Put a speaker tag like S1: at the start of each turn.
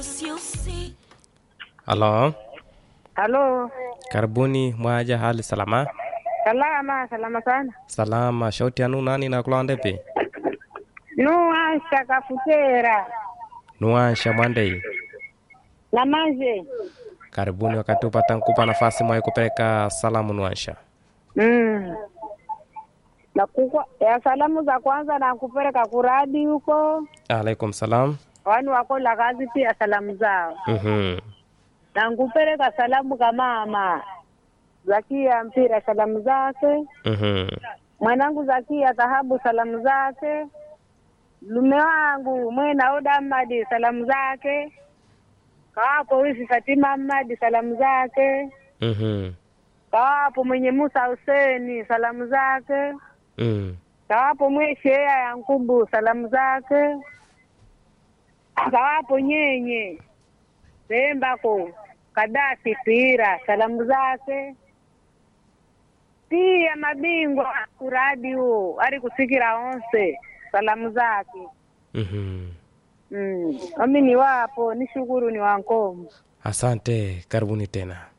S1: Halo,
S2: Halo,
S1: karibuni mwaja, hali salama?
S2: salama salama sana.
S1: Salama. Shauti yanu nani na kula ndepi?
S2: Nuasha kafutera
S1: Nuansha Mwandei.
S2: na manje
S1: Karibuni wakati upata nkupa nafasi mwaye kupeleka salamu Nuansha.
S2: mm. na kukwa, ya salamu za kwanza na kupeleka kuradi huko
S1: Alaikum salam.
S2: wani wakola kazi pia salamu zao
S1: Mhm.
S2: na nkupeleka salamu ka mama Zakia Mpira salamu zake,
S1: Mhm.
S2: mwanangu Zakia Dhahabu salamu zake, lume wangu Mwena Oda Ahmadi salamu zake, kawapo wifi Fatima Ahmadi salamu zake,
S1: Mhm.
S2: kawapo mwenye Musa Huseni salamu zake,
S1: Mm.
S2: kawapo mweshea ya Nkubu salamu zake, kawapo nyenye Pembako Kadafi Pira salamu zake, pia mabingwa kuradi huo ari kusikira onse salamu zake.
S1: Mhm.
S2: Mm. Ami ni wapo ni shukuru ni wankomo
S1: Asante, karibuni tena.